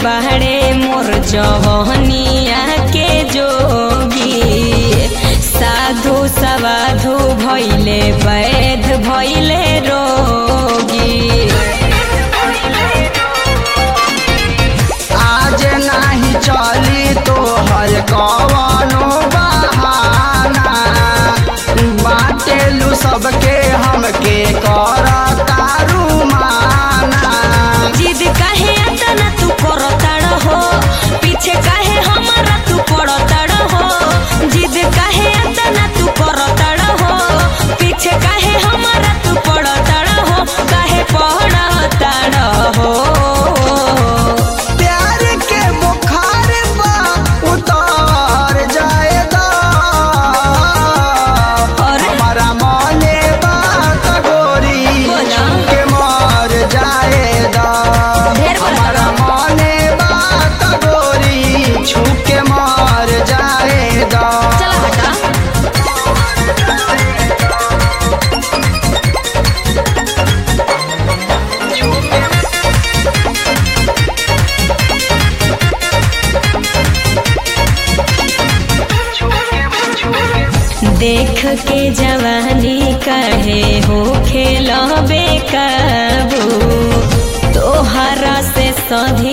बहरे मोर जवहनिया के जोगी साधु सवाधु भैले वैध भैले रोगी आज नाही चली तो हर कवनो बहाना बाटेलू सबके हमके कर तारू माना जिद काहे अतना तू करताड़ हो पीछे काहे हमारा तू पड़ताड़ हो जिद काहे अतना तू करताड़ हो पीछे काहे हमारा तू पड़ताड़ हो काहे पड़ताड़ हो प्यार के बुखार बा उतार जाएगा अरे। हमारा मने बात गोरी बोला। के मर जाएगा ढेर बोला। हमारा मने बात गोरी छूके मर जाएगा चला हटा देख के जवानी कहे हो खेल बेकाबू तोहरा से सधी